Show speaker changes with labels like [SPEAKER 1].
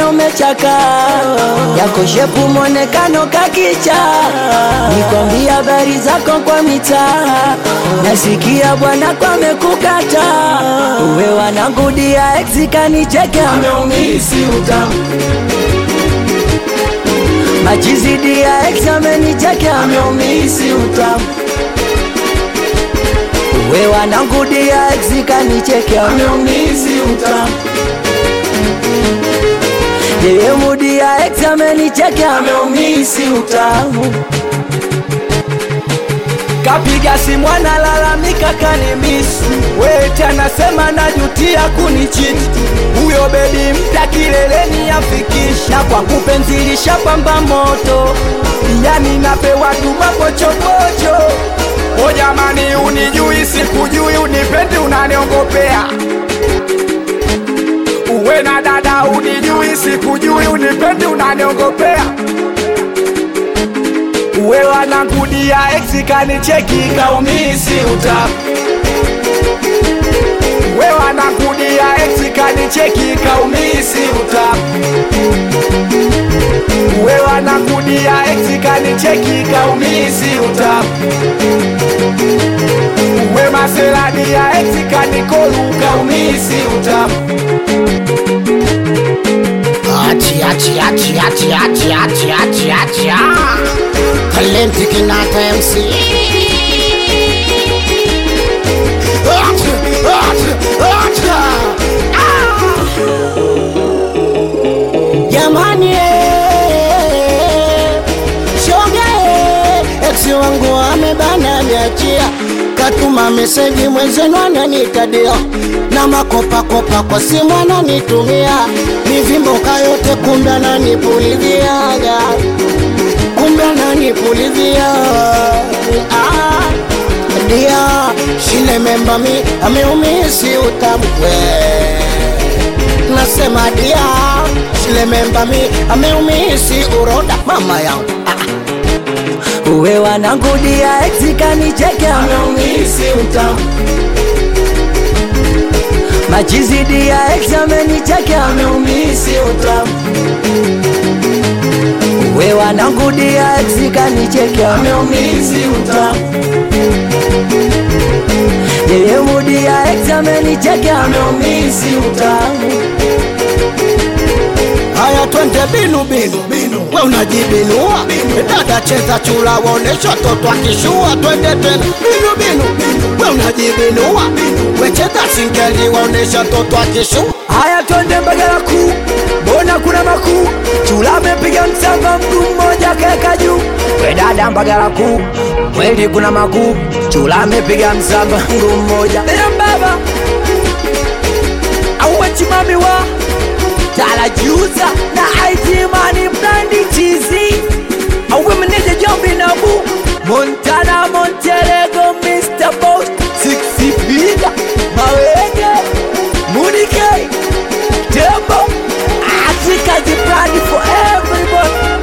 [SPEAKER 1] moyo umechaka, yako shepu mwonekano kakicha, nikwambia habari zako kwa mitaa, nasikia bwana kwa mekukata, uwe wanangudia ex kanicheke ameumisi utamu Majizidi ya ex amenicheke ameumisi utamu Uwe wanangudia ex kanicheke ameumisi utamu Yeye mudi ya ex amenicheke ameumisi utamu Kapiga simu analalamika kanimisi, wete anasema najutia kunichiti. Huyo bebi mpya kileleni afikisha, kwangu penzi lishapamba moto, yani napewa tu mapochopocho.
[SPEAKER 2] O jamani, unijui sikujui, unipendi unaniongopea. Uwe na dada, unijui sikujui, unipendi unaniongopea.
[SPEAKER 1] Uwe wanangudia ex kanicheki kaumisi utamu
[SPEAKER 2] We wanakudia
[SPEAKER 1] ex kanicheki kaumisi utamu Uwe wanakudia ex kanicheki kaumisi utamu Uwe maserani ya ex kanikolu kaumisi utamu
[SPEAKER 3] Achi, achi, achi, achi, achi, achi, achi, achi, ah. Talenti Kinata MC. Achi, achi, achi, ah. Jamani, eh, shoga eh, ex wangu amebana niachia, katuma meseji mwenzenu ananitadia na makopakopa kwa simu ananitumia mivimboka yote, kumbe ananipuliziaga, kumbe ananipulizia ah, dia shile memba mi ameumisi utamkwe nasema dia shile memba mi ameumisi uroda mama yangu ah,
[SPEAKER 1] Uwe wanangudia ex kanicheke ameumisi utamu Machizidi ya ex amenicheke ameumisi utamu Uwe wanangudia ex kanicheke ameumisi utamu Yeye mudi ya ex amenicheke ameumisi utamu
[SPEAKER 3] Haya twende binu binu binu, we unajibinua dada, cheza chula, waonesha toto akishua. Twende tena binu binu binu, we unajibinua we cheza singeli, waonesha toto akishua.
[SPEAKER 1] Haya twende Mbagala kuu, mbona kuna makuu? Chula amepiga msamba, mguu mmoja kaeka juu. We dada Mbagala kuu, kweli kuna makuu? Chula amepiga msamba, mguu mmoja. Eya baba auwe chimami wa talajuza na IT mani brandi chizi auwe meneja Jombi Nabu Montana Monterego Mr. Boss Six Figure Mawenge Munike Tembo Africa the brand for everybody